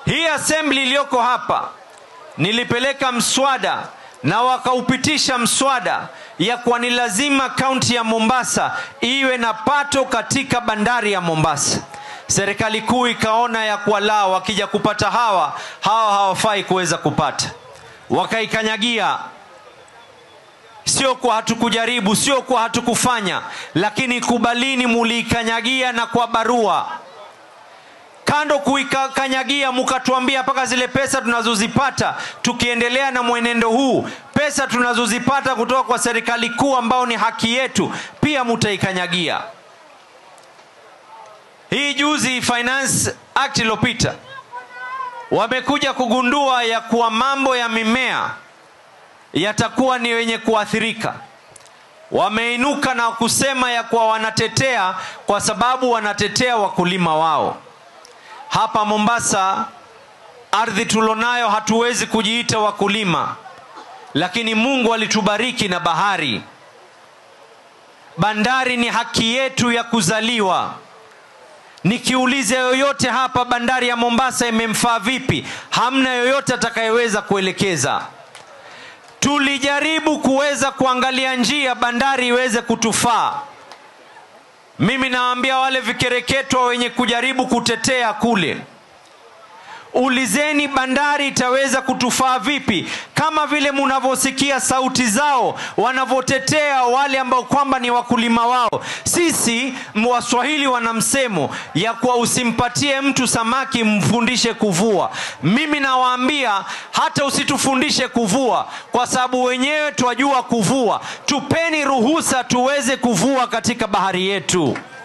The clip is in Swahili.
hii assembly iliyoko hapa nilipeleka mswada na wakaupitisha mswada ya kuwa ni lazima kaunti ya mombasa iwe na pato katika bandari ya mombasa serikali kuu ikaona ya kuwa la wakija kupata hawa hawa hawafai kuweza kupata wakaikanyagia sio kwa hatukujaribu sio kwa hatukufanya lakini kubalini muliikanyagia na kwa barua kando kuikanyagia mukatuambia mpaka zile pesa tunazozipata tukiendelea na mwenendo huu pesa tunazozipata kutoka kwa serikali kuu ambao ni haki yetu pia mutaikanyagia hii juzi finance act iliyopita wamekuja kugundua ya kuwa mambo ya mimea yatakuwa ni wenye kuathirika wameinuka na kusema ya kuwa wanatetea kwa sababu wanatetea wakulima wao hapa mombasa ardhi tulonayo hatuwezi kujiita wakulima lakini mungu alitubariki na bahari bandari ni haki yetu ya kuzaliwa nikiuliza yoyote hapa bandari ya mombasa imemfaa vipi hamna yoyote atakayeweza kuelekeza tulijaribu kuweza kuangalia njia bandari iweze kutufaa mimi nawaambia wale vikereketwa wenye kujaribu kutetea kule ulizeni bandari itaweza kutufaa vipi kama vile munavyosikia sauti zao wanavyotetea wale ambao kwamba ni wakulima wao sisi waswahili wana msemo ya kuwa usimpatie mtu samaki mfundishe kuvua mimi nawaambia hata usitufundishe kuvua kwa sababu wenyewe twajua kuvua tupeni ruhusa tuweze kuvua katika bahari yetu